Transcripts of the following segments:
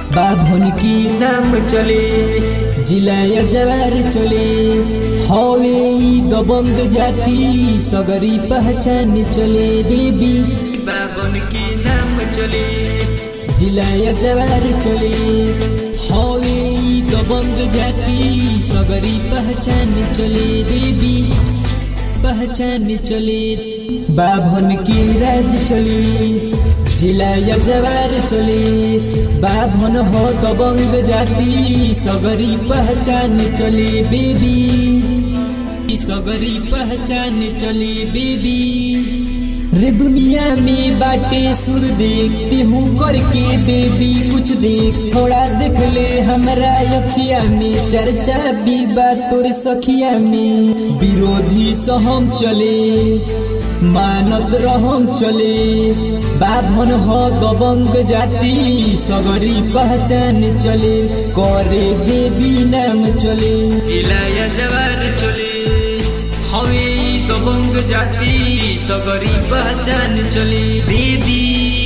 बाभन की नाम चले जिलाया जवार चले हवे ई दबंग जाति सगरी पहचान चले बेबी बाभन की नाम चले जिलाया जवार चले हवे ई दबंग जाति सगरी पहचान चले बेबी पहचान चले बाभन की राज चले जिला या जवार चले बाभन हो दबंग जाति सगरी पहचान चले बेबी सगरी पहचान चले बेबी रे दुनिया में बाटे सुर देखते हूँ करके बेबी कुछ देख थोड़ा देख ले हमरा अखिया में चर्चा भी बात तोर सखिया में विरोधी सहम चले मानत रहम चले बाभन हो दबंग जाति सगरी पहचान चले करे बेबी नाम चले जिला या जवार चले हवे दबंग जाति सगरी पहचान चले बेबी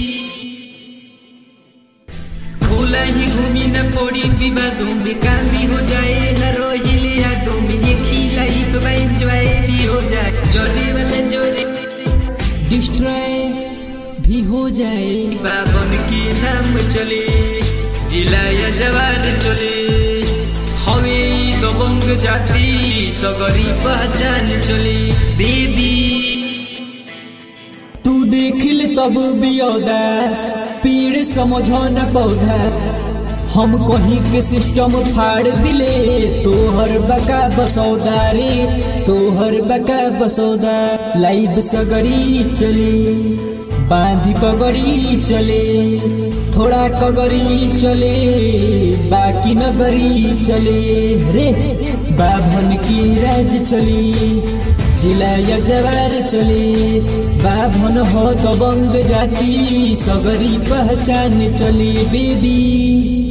खुला ही घूमी न पड़ी विवादों में काम भी हो जाए न रोहिले यादों में ये खिला ही एंजॉय भी हो जाए जोरे वाले जोरे डिस्ट्रॉय भी हो जाए बाबन की नाम चले जिला या जवार चले हवे दबंग जाति सगरी पहचान चले बेबी तू देखिल तब बियौदा पीड़ समझो न पौधा हम कहीं के सिस्टम फाड़ दिले तोहर बका बसौदा रे तोहर बका बसौदा लाइव सगरी चले बांधी पगड़ी चले थोड़ा कगरी चले बाकी नगरी चले रे बाभन की राज चली जिला या जवार चले बाभन हो दबंग जाति सगरी पहचान चली बेबी